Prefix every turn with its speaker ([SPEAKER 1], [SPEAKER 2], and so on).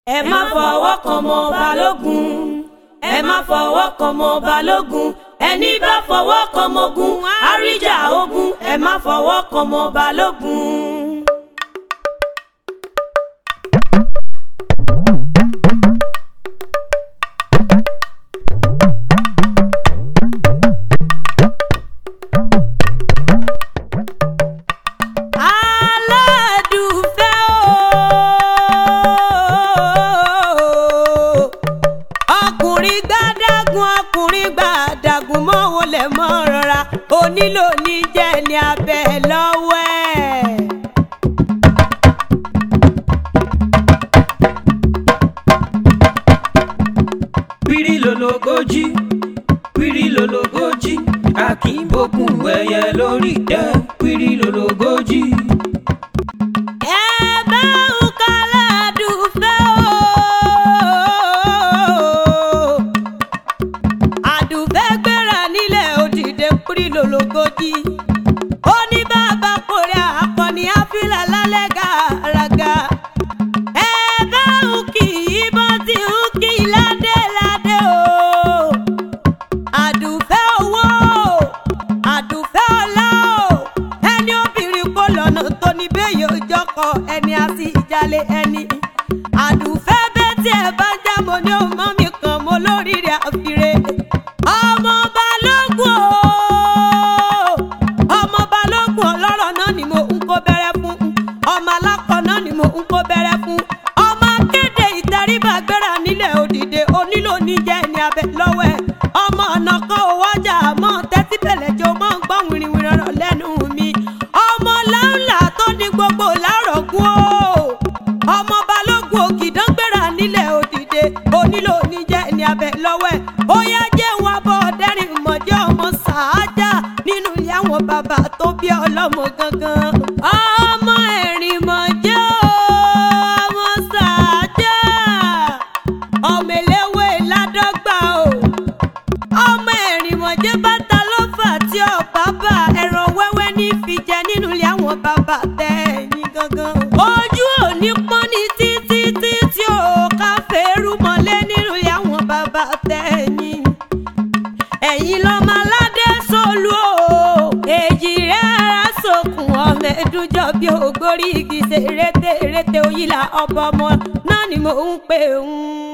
[SPEAKER 1] ẹ má fọwọ́ kan mọ́ balógun ẹ má fọwọ́ kan mọ́ balógun ẹni bá fọwọ́ kan mọ́ ogun àríjà ogun ẹ má fọwọ́ kan mọ́ balógun. aládùúfẹ́ o ọkùnrin gbàdágùn ọkùnrin gbàdágùn mọ́ wọlé mọ́ rọra onílò ní jẹ́ ní abẹ́ lọ́wọ́ ẹ̀.
[SPEAKER 2] pírí lológójì pírí lológójì akínbókun ẹyẹ lórí tẹ pírí lológójì.
[SPEAKER 1] ẹ bá ń kálá àdùfẹ́ o. àdùfẹ́ gbéra nílẹ̀ òdìdẹ kúrí lológójì. ó ní bàbá kórè akọni àfilà lálẹ́ gàràgà. ẹ bá ń kì í bọ́ tí ń kì í ládé ládé o. àdùfẹ́ owó àdùfẹ́ ọlá o ẹni obìnrin kò lọ́nà tó ní bẹ́ẹ̀ òjọkọ ẹni àti ìjàlè ẹni àdùfẹ́ bẹ́ẹ̀ tí ẹ bá ń jábọ̀ ní ọmọ mi kan mo lórí rẹ̀ àfiré ọmọ balógun o ọmọ balógun ọlọ́rọ̀ náà ni mo ń kó bẹ̀rẹ̀ fún ọmọ alákọ̀ náà ni mo ń kó bẹ̀rẹ̀ fún ọmọ akéde ìtẹríba gbéra nílẹ̀ òdìdè onílò níjẹ́ ní abẹ lọ́wọ́ ẹ̀ ọmọ ọ̀nà kan ò wájà mọ́ tẹ́tí bẹ̀lẹ̀ jọ mọ́ ń gbọ́ wìrìwìrì ọ̀rọ̀ lẹ́nu mi ọmọ láńlá tó ní gbogbo lárọ̀gùn o ọmọ balógun ògìdán gbéra nílẹ̀ òdìdè onílò níjẹ́ ní abẹ lọ́wọ́ ẹ̀ ó yá jẹ́ wọn bọ́ ọ̀dẹ́rìn mọ̀jẹ́ ọmọ sàájà nínú ilé àwọn bàbá tó bí ọlọ́mọ gangan ọmọ ẹ̀rìn mọ̀jẹ́ ọmọ sàájà ọmọ eléwé ládọ́gba o ọmọ ẹ̀rìn mọ̀jẹ́ bàtà ló fà tí ọ̀bá bá ẹran wẹ́wẹ́ ní fi jẹ nínú ilé àwọn bàbá tẹ̀yìn gangan. ojú òní pọ́n ní títí títí ò ká fẹ́rù mọ́lé nínú ilé àwọn bàbá tẹ̀yìn. ẹ̀yin lọ́mọ aládé sólú o èjì rẹ̀ ara sókun ọmọ ẹ̀dúnjọ́ bí ògbórí igi ṣe rété rété òyìnlá ọba ọmọ náà ni mò ń pè ń.